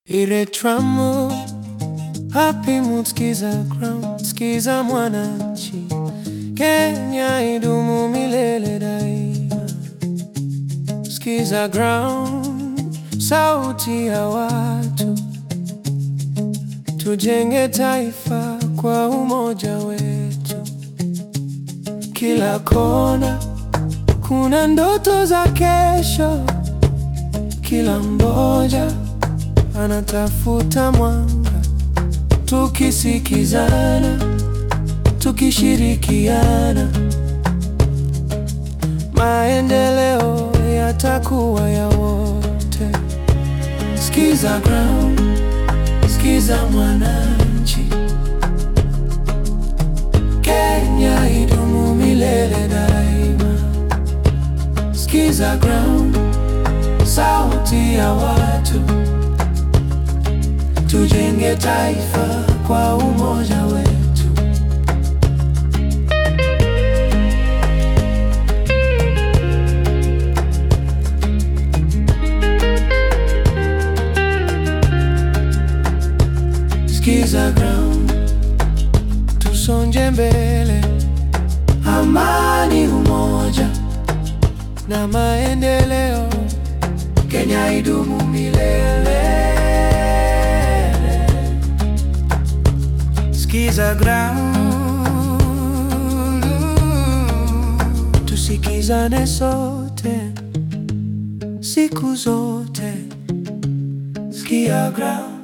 Ile tramu happy mood, skiza ground, skiza Mwananchi, Kenya idumu milele daima. Skiza ground, sauti ya watu, tujenge taifa kwa umoja wetu. Kila kona kuna ndoto za kesho, kila mmoja anatafuta mwanga. Tukisikizana, tukishirikiana, maendeleo yatakuwa ya wote. Skiza ground, skiza Mwananchi, Kenya idumu milele daima. Skiza ground, sauti ya watu Tujenge taifa kwa umoja wetu. Skiza ground, tusonje mbele, amani, umoja na maendeleo. Kenya idumu milele. Skiza ground, tusikizane sote siku zote. Skia ground.